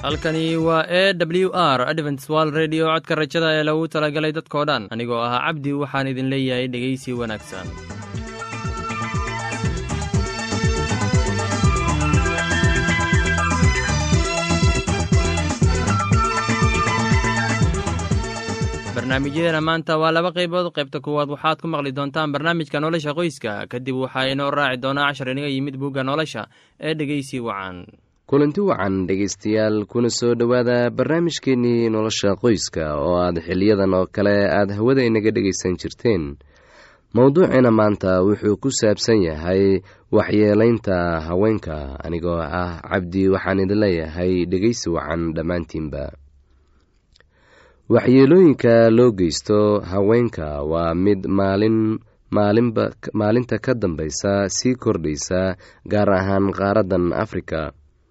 halkani waa e w r adventswal redio codka rajada ee lagu talagalay dadkoo dhan anigoo ahaa cabdi waxaan idin leeyahay dhegaysi wanaagsan barnaamijyadeena maanta waa laba qaybood qaybta kuwaad waxaad ku maqli doontaan barnaamijka nolosha qoyska kadib waxaa inoo raaci doonaa cashar inaga yimid bugga nolosha ee dhegaysi wacan kulanti wacan dhegaystayaal kuna soo dhowaada barnaamijkeennii nolosha qoyska oo aad xiliyadan oo kale aada hawada inaga dhegaysan jirteen mowduuciina maanta wuxuu ku saabsan yahay waxyeelaynta haweenka anigoo ah cabdi waxaan idin leeyahay dhegaysi wacan dhammaantiinba waxyeelooyinka loo geysto haweenka waa mid maalin maalinba maalinta ka dambaysa sii kordhaysa gaar ahaan qaaraddan afrika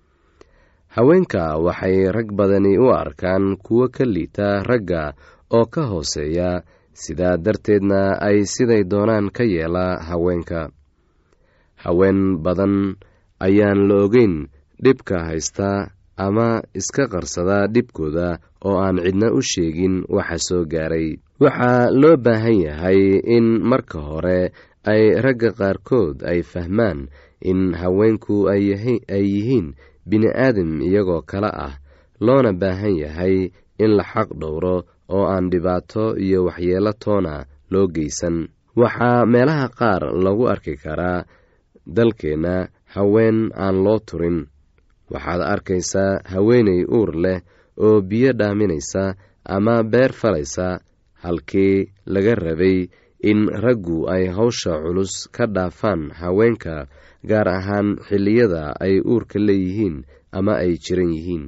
haweenka waxay rag badani u arkaan kuwo ka liita ragga oo ka hooseeya sidaa darteedna ay siday doonaan ka yeela haweenka haween badan ayaan la ogeyn dhibka haysta ama iska qarsada dhibkooda oo aan cidna u sheegin waxa soo gaaray waxaa loo baahan yahay in marka hore ay ragga qaarkood ay fahmaan in haweenku ay yihiin bini-aadam iyagoo kale ah loona baahan yahay in la xaq dhowro oo aan dhibaato iyo waxyeelo toona loo geysan waxaa meelaha qaar lagu arki karaa dalkeenna haween aan loo turin waxaad arkaysaa haweeney uur leh oo biyo dhaaminaysa ama beer falaysa halkii laga rabay in raggu ay hawsha culus ka dhaafaan haweenka gaar ahaan xilliyada ay uurka leeyihiin ama ay jiran yihiin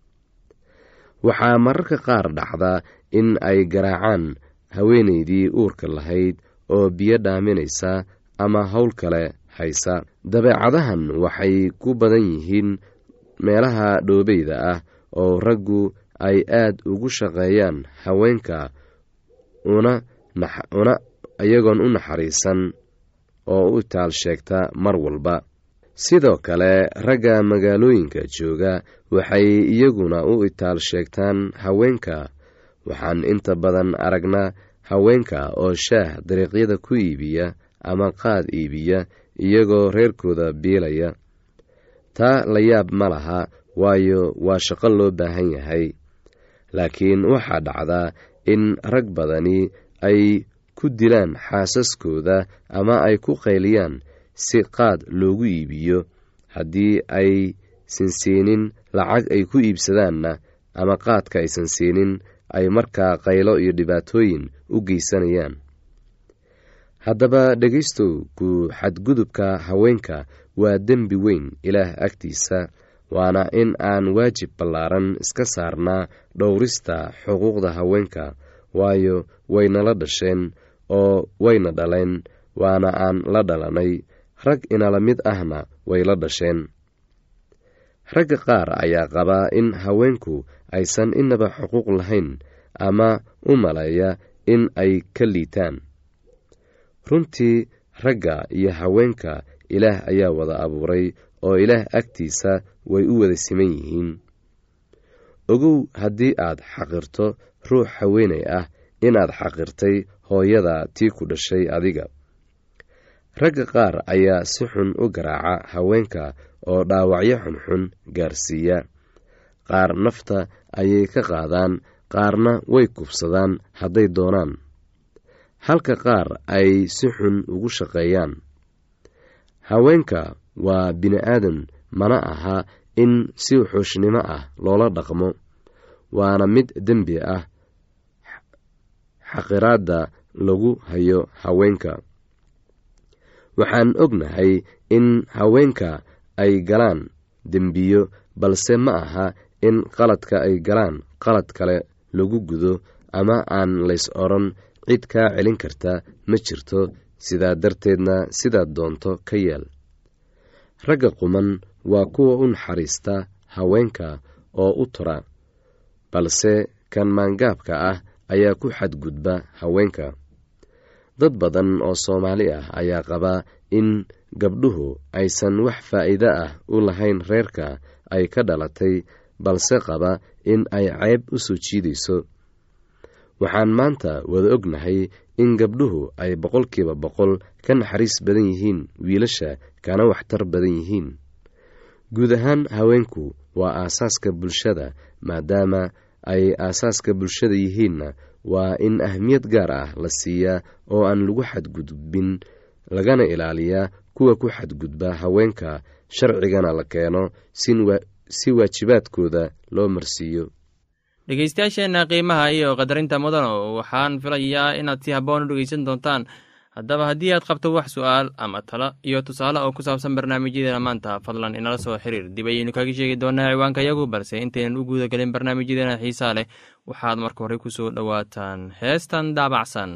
waxaa mararka qaar dhacda in ay garaacaan haweeneydii uurka lahayd oo biyo dhaaminaysa ama howl kale haysa dabeecadahan waxay ku badan yihiin meelaha dhoobeyda ah oo raggu ay aad ugu shaqeeyaan haweenka una una iyagoon u naxariisan oo u taal sheegta mar walba sidoo kale ragga magaalooyinka jooga waxay iyaguna u itaal sheegtaan haweenka waxaan inta badan aragnaa haweenka oo shaah dariiqyada ku iibiya ama qaad iibiya iyagoo reerkooda biilaya taa la yaab ma laha waayo waa shaqo loo baahan yahay laakiin waxaa dhacdaa in rag badani ay ku dilaan xaasaskooda ama ay ku qayliyaan si qaad loogu iibiyo haddii aysan siinin lacag ay ku iibsadaanna ama qaadka aysan siinin ay markaa qaylo iyo dhibaatooyin u geysanayaan haddaba dhegaystow ku xadgudubka haweenka waa dembi weyn ilaah agtiisa waana in aan waajib ballaaran iska saarnaa dhowrista xuquuqda haweenka waayo waynala dhasheen oo wayna dhaleen waana aan la dhalanay rag inala mid ahna way la dhasheen ragga qaar ayaa qabaa in haweenku aysan inaba xuquuq lahayn ama u maleeya in ay ka liitaan runtii ragga iyo haweenka ilaah ayaa wada abuuray oo ilaah agtiisa way u wada siman yihiin ogow haddii aad xaqirto ruux haweenay ah inaad xaqirtay hooyada tii ku dhashay adiga ragga qaar ayaa si xun u garaaca haweenka oo dhaawacyo xunxun gaarsiiya qaar nafta ayay ka qaadaan qaarna way kubsadaan hadday doonaan halka qaar ay si xun ugu shaqeeyaan haweenka waa bini-aadan mana aha in si xuushnimo ah loola dhaqmo waana mid dembi ah xaqiraadda lagu hayo haweenka waxaan ognahay in haweenka ay galaan dembiyo balse ma aha in qaladka ay galaan qalad kale lagu gudo ama aan lays odhan cid kaa celin karta ma jirto sidaa darteedna sidaad doonto ka yeel ragga quman waa kuwa u naxariista haweenka oo u tura balse kan maangaabka ah ayaa ku xadgudba haweenka dad badan oo soomaali ah ayaa qabaa in gabdhuhu aysan wax faa'iido ah u lahayn reerka ay ka dhalatay balse qaba in ay ceyb u soo jiidayso waxaan maanta wada ognahay in gabdhuhu ay boqolkiiba boqol ka naxariis badan yihiin wiilasha kana waxtar badan yihiin guud ahaan haweenku waa aasaaska bulshada maadaama ay aasaaska bulshada yihiinna waa in ahmiyad gaar ah la siiyaa oo aan lagu xadgudbin lagana ilaaliyaa kuwa ku xadgudba haweenka sharcigana la keeno si waajibaadkooda loo marsiiyo dhegeystayaasheenna qiimaha iyo qadarinta mudano waxaan filayaa inaad si habboon u dhegeysan doontaan haddaba haddii aad qabto wax su-aal ama talo iyo tusaale oo ku saabsan barnaamijyadeena maanta fadlan inala soo xiriir dib ayaynu kaga sheegi doonaa ciwaanka yagu balse intaynan u guuda gelin barnaamijyadeena xiisaa leh waxaad marka hore ku soo dhowaataan heestan daabacsan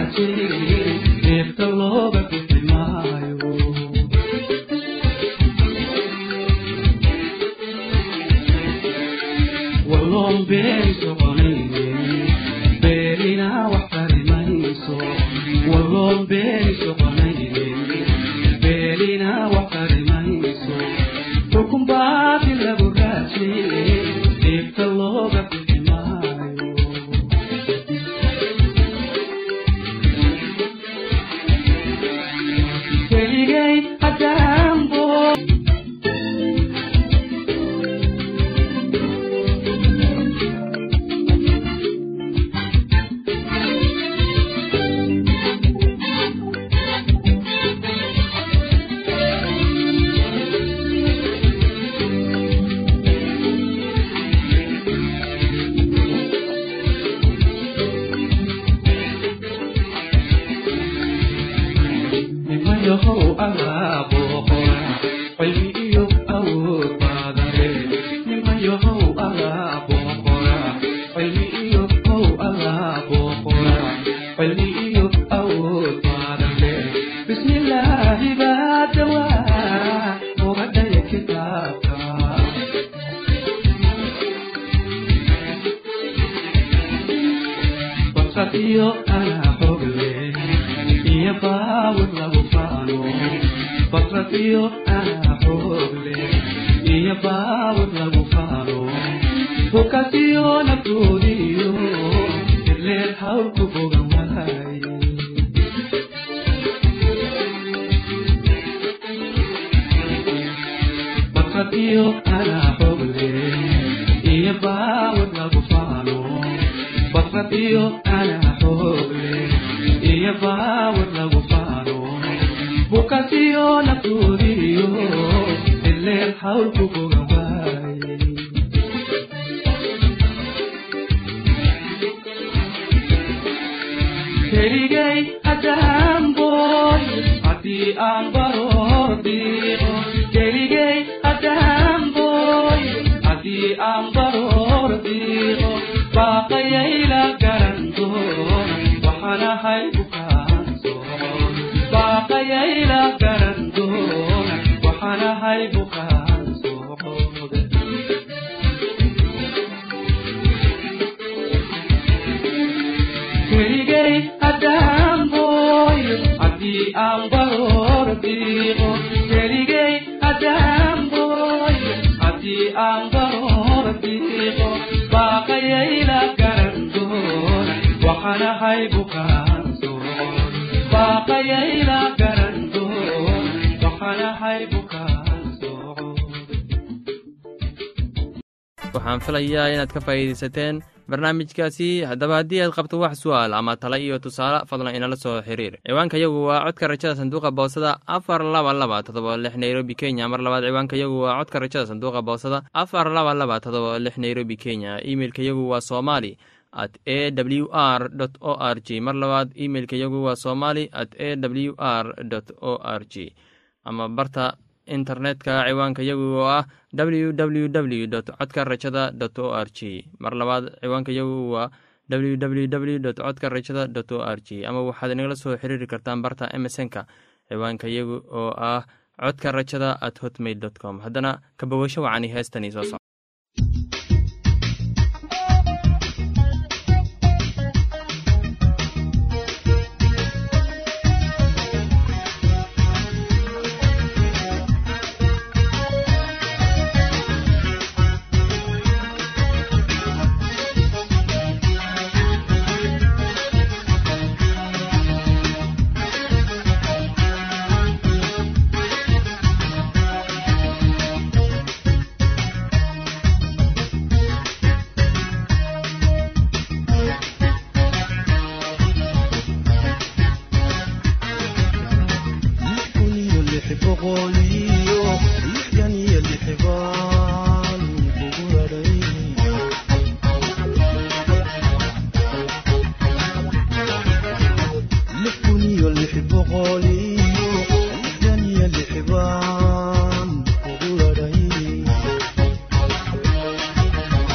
waxaan filayaa inaad ka faa'iidaysateen barnaamijkaasi haddaba haddii aad qabto wax su'aal ama tala iyo tusaale fadlan inala soo xiriir ciwaanka yagu waa codka rajada sanduuqa boosada afar laba laba todoba lix nairobi kenya mar labaad ciwaanka yagu waa codka rajada sanduuqa boosada afar laba laba todoba lix nairobi kenya imeilka yagu waa somali at a w r o r g mar labaad imeilka yagu waa somali at a w r o r g ama barta internetka ciwaanka yagu oo ah w w w dot codka rajada dot o r g mar labaad ciwaanka yagu waa w w w dot codka rajada dot o r g ama waxaad inagala soo xiriiri kartaan barta emesonka ciwaanka yagu oo ah codka rajada at hotmail dot com haddana kabawasho wacani heestani soo soc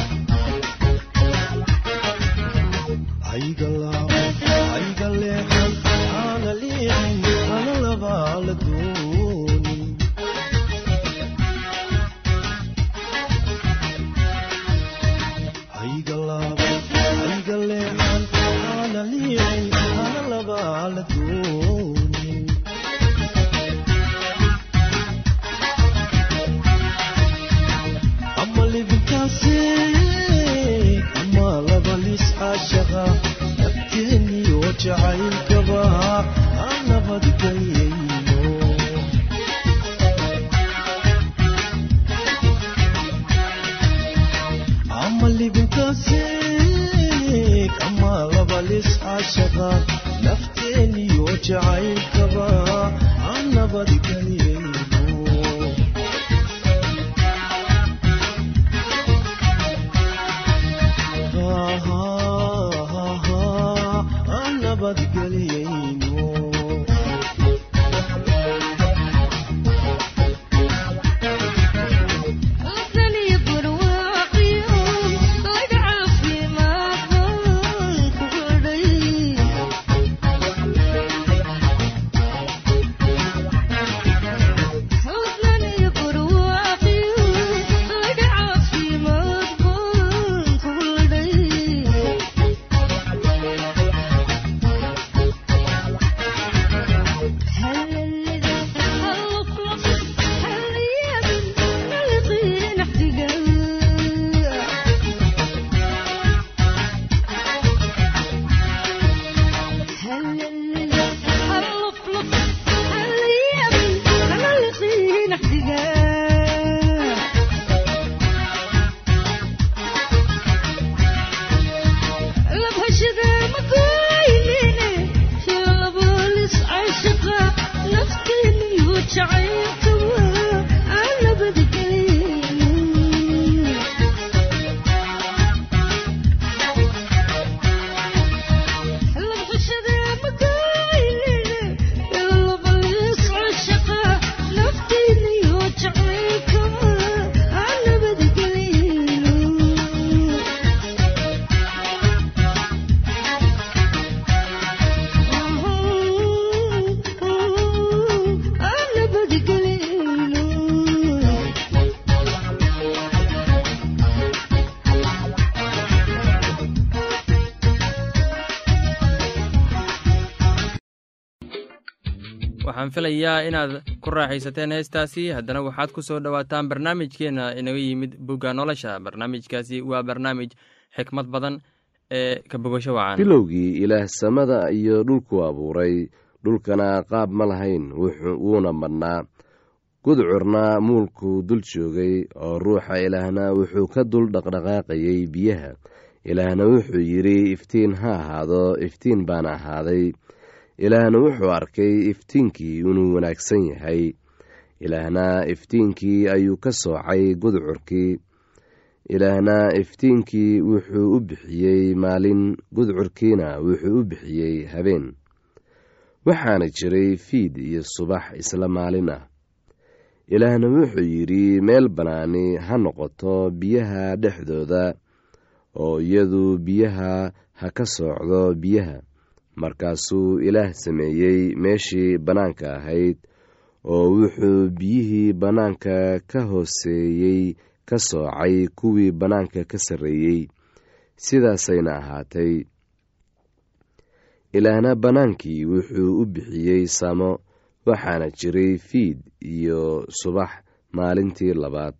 Ay, galao, ay, galeo. la doonin ama libintaasi ama labalis caashaqa nafteeniyo jacaylkaba aan nabadgelyayno ama libintaasi ama labalis caashaqa nafteeniyo jacaylkaba aan nabadgelyayno aan nabadgelyayno Lasaniyo barwaaqiyo laga caafimaadbaan ku hadhay Lasaniyo barwaaqiyo laga caafimaadbaan ku hadhay waxaan filayaa inaad ku raaxaysateen heestaasi haddana waxaad ku soo dhowaataan barnaamijkeenna inaga yimid bugga nolosha barnaamijkaasi waa barnaamij xikmad badan ee ka bogasho wacan bilowgii ilaah samada iyo dhulku abuuray dhulkana qaab ma lahayn wuxuu- wuuna madhnaa gudcurna muulkuu dul joogay oo ruuxa ilaahna wuxuu ka dul dhaqdhaqaaqayay biyaha ilaahna wuxuu yidhi iftiin ha ahaado iftiin baana ahaaday ilaahna wuxuu arkay iftiinkii inuu wanaagsan yahay ilaahna iftiinkii ayuu ka soocay gudcurkii ilaahna iftiinkii wuxuu u bixiyey maalin gudcurkiina wuxuu u bixiyey habeen waxaana jiray fiid iyo subax isla maalin ah ilaahna wuxuu yidhi meel bannaani ha noqoto biyaha dhexdooda oo iyadu biyaha ha ka soocdo biyaha markaasuu ilaah sameeyey meeshii bannaanka ahayd oo wuxuu biyihii bannaanka ka hooseeyey ka soocay kuwii bannaanka ka sarreeyey sidaasayna ahaatay ilaahna bannaankii wuxuu u bixiyey samo waxaana jiray fiid iyo subax maalintii labaad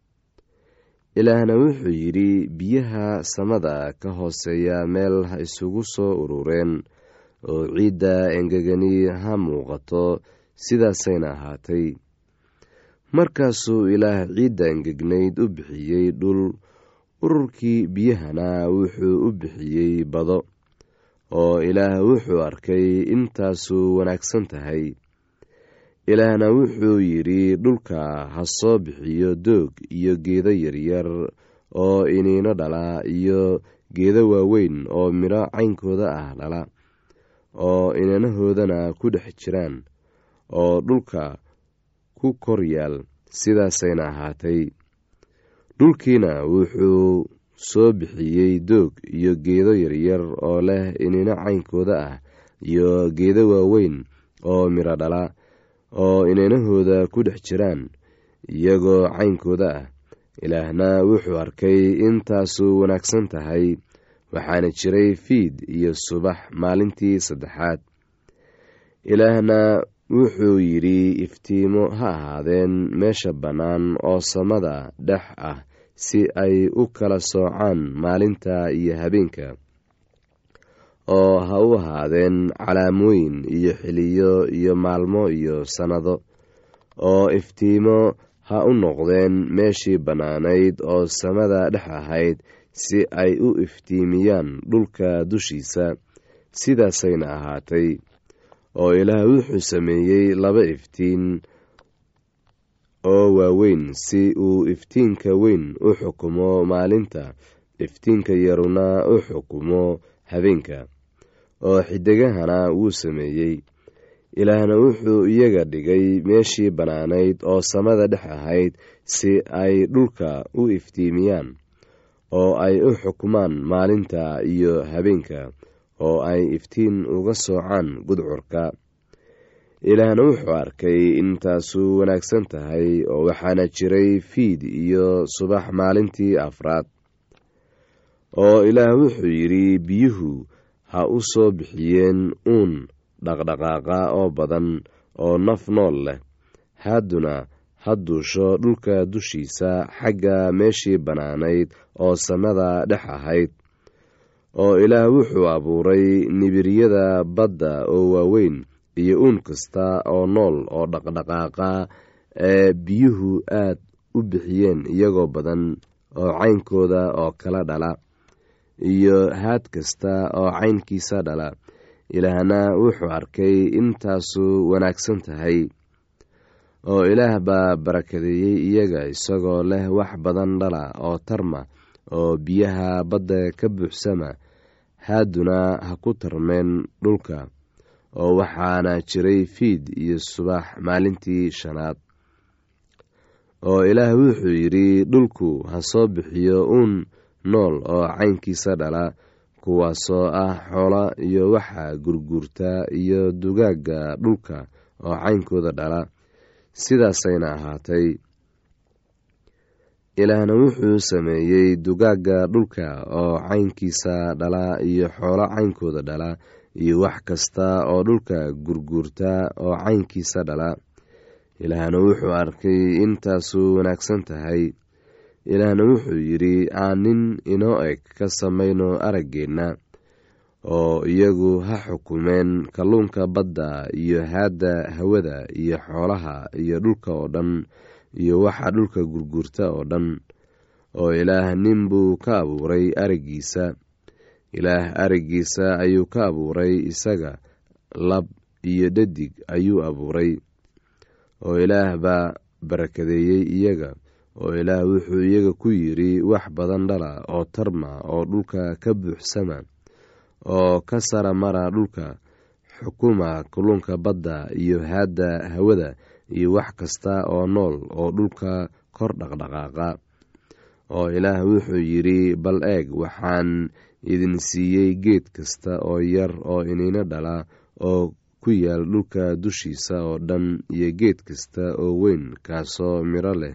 ilaahna wuxuu yidhi biyaha samada ka hooseeya meel ha isugu soo urureen oo ciidda engegani ha muuqato sidaasayna ahaatay markaasuu ilaah ciidda engegnayd u bixiyey dhul ururkii biyahana wuxuu u bixiyey bado oo ilaah wuxuu arkay intaasu wanaagsan tahay ilaahna wuxuu yidhi dhulka ha soo bixiyo doog iyo geedo yaryar oo iniino dhala iyo geedo waaweyn oo midho caynkooda ah dhala oo inanahoodana ku dhex jiraan oo dhulka ku kor yaal sidaasayna ahaatay dhulkiina wuxuu soo bixiyey doog iyo geedo yaryar oo leh inino caynkooda ah iyo geedo waaweyn oo midho dhala oo inanahooda ku dhex jiraan iyagoo caynkooda ah ilaahna wuxuu arkay intaasu wanaagsan tahay waxaana jiray fiid iyo subax maalintii saddexaad ilaahna wuxuu yidhi iftiimo ha ahaadeen meesha bannaan oo samada dhex ah si ay u kala soocaan maalinta iyo habeenka oo ha u ahaadeen calaamooyin iyo xiliyo iyo maalmo iyo sannado oo iftiimo ha u noqdeen meeshii bannaanayd oo samada dhex ahayd si ay u iftiimiyaan dhulka dushiisa sidaasayna ahaatay oo ilaah wuxuu sameeyey laba iftiin oo waaweyn si uu iftiinka weyn u xukumo maalinta iftiinka yaruna u xukumo habeenka oo xidigahana wuu sameeyey ilaahna wuxuu iyaga dhigay meeshii bannaanayd oo samada dhex ahayd si ay dhulka u iftiimiyaan oo ay u xukumaan maalinta iyo habeenka oo ay iftiin uga soocaan gudcurka ilaahna wuxuu arkay intaasu wanaagsan tahay oo waxaana jiray fiid iyo subax maalintii afraad oo ilaah wuxuu yidhi biyuhu ha u soo bixiyeen uun dhaqdhaqaaqa oo badan oo naf nool leh hadduna ha duusho dhulka dushiisa xagga meeshii bannaanayd oo samada dhex ahayd oo ilaah wuxuu abuuray nibiryada badda oo waaweyn iyo uun kasta oo nool oo dhaqdhaqaaqa ee biyuhu aad u bixiyeen iyagoo badan oo caynkooda oo kala dhala iyo haad kasta oo caynkiisa dhala ilaahna wuxuu arkay intaasu wanaagsan tahay oo ilaah baa barakadeeyey iyaga isagoo leh wax badan dhala oo tarma oo biyaha badda ka buuxsama haaduna ha ku tarmeen dhulka oo waxaana jiray fiid iyo subax maalintii shanaad oo ilaah wuxuu yidhi dhulku ha soo bixiyo uun nool oo caynkiisa dhala kuwaasoo ah xoola iyo waxa gurguurta iyo dugaagga dhulka oo caynkooda dhala sidaasayna ahaatay ilaahna wuxuu sameeyey dugaagga dhulka oo caynkiisa dhala iyo xoolo caynkooda dhala iyo wax kasta oo dhulka gurguurta oo caynkiisa dhala ilaahna wuxuu arkay intaasu wanaagsan tahay ilaahna wuxuu yidhi aan nin inoo eg ka samayno araggeenna oo iyagu ha xukumeen kalluunka badda iyo haadda hawada iyo xoolaha iyo dhulka oo dhan iyo waxa dhulka gurguurta oo dhan oo ilaah nin buu ka abuuray araggiisa ilaah araggiisa ayuu ka abuuray isaga lab iyo dhadig ayuu abuuray oo ilaah baa barakadeeyey iyaga oo ilaah wuxuu iyaga ku yidhi wax badan dhala oo tarma oo dhulka ka buuxsama oo ka sara mara dhulka xukuma kulunka badda iyo haadda hawada iyo wax kasta oo nool oo dhulka kor dhaqdhaqaaqa oo ilaah wuxuu yidhi bal eeg waxaan idin siiyey geed kasta oo yar oo iniino dhala oo ku yaal dhulka dushiisa oo dhan iyo geed kasta oo weyn kaasoo midho leh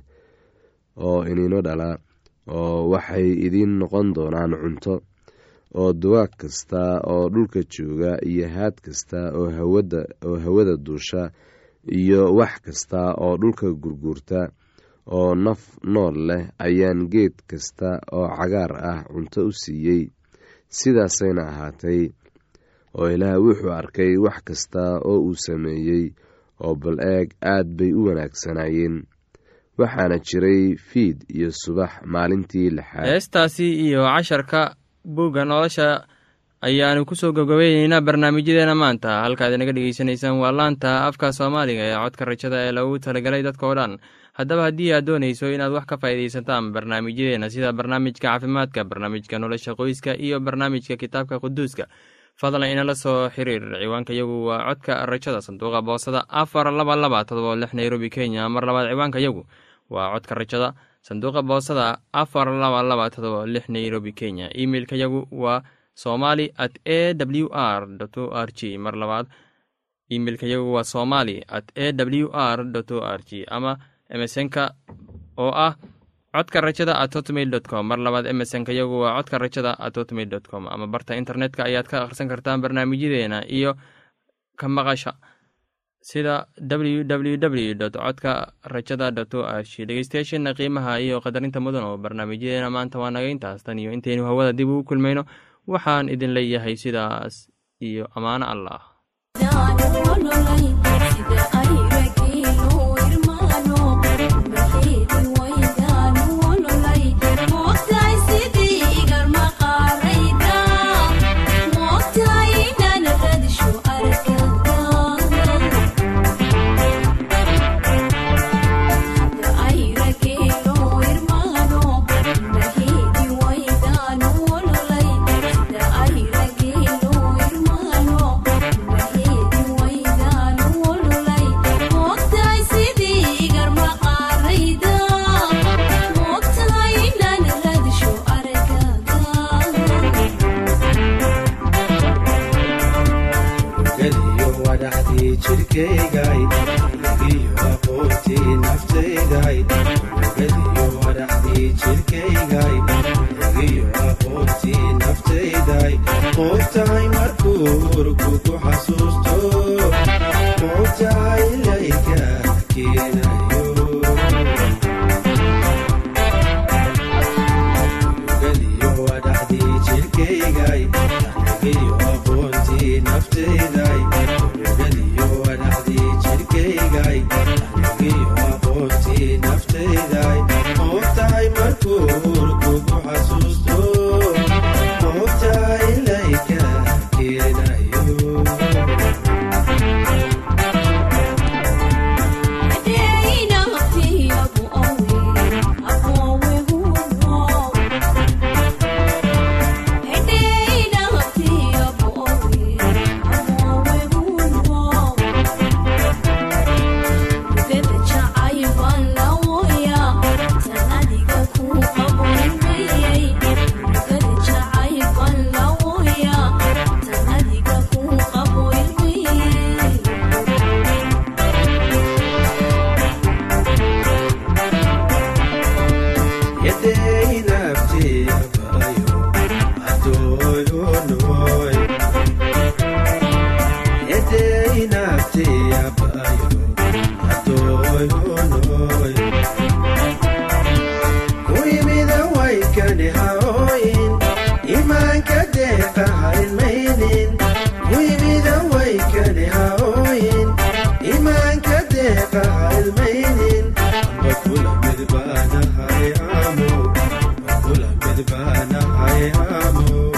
oo iniino dhala oo waxay idiin noqon doonaan cunto oo dugaag kasta oo dhulka jooga iyo haad kasta oo hawada oo hawada duusha iyo wax kasta oo dhulka gurguurta oo naf nool leh ayaan geed kasta oo cagaar ah cunto u siiyey sidaasayna ahaatay oo ilaah wuxuu arkay wax kasta oo uu sameeyey oo bal eeg aad bay u wanaagsanaayeen waxaana jiray fiid iyo subax maalintii lixaad heestaasi iyo casharka buugga nolosha ayaanu kusoo gabgabayneynaa barnaamijyadeena maanta halkaad inaga dhegeysanaysaan waa laanta afka soomaaliga ee codka rajada ee lagu talagalay dadka oo dhan haddaba haddii aad doonayso inaad wax ka faa'iidaysataan barnaamijyadeena sida barnaamijka caafimaadka barnaamijka nolosha qoyska iyo barnaamijka kitaabka quduuska fadlan inala soo xiriir ciwaanka yagu waa codka rajada sanduuqa boosada afar laba laba todoba lix nairobi kenya mar labaad ciwaanka yagu waa codka rajada sanduuqa boosada afar laba laba todoba lix nairobi kenya emeilka yagu waa somali at a w r o r g mar labaad imeilka yagu waa somali at a w r o r g ama emesonka oo ah codka rajada at hotmail dot com mar labaad emesonka yagu waa codka rajada at hotmail dot com ama barta internetka ayaad ka akhrisan kartaan barnaamijyadeena iyo ka maqasha sida www dot codka rajada dot o ash dhegeystayaasheena qiimaha iyo qadarinta mudan oo barnaamijyadeena maanta waa naga intaas tan iyo intaynu hawada dib ugu kulmayno waxaan idin leeyahay sidaas iyo ammaano allah geliyo wadhaxdii jirkaygay iyo aqoontii naftayday geliyo wadhaxdii jirkaygay iyo aqoontii naftayday moogtahay markuu urku ku xasuusto moogtahay ilayka keenayo geliyo wadhaxdii jirkaygay iyo aqoontii naftayday geliyo wadhaxdii jirkaygay iyo aqoontii naftayday moogtahay markuu urku ku xasuusto moogtahay ilayka keenayo imaanka deeqa halmaynin amba kula midbaanahay amo amba kula midbaanahay amo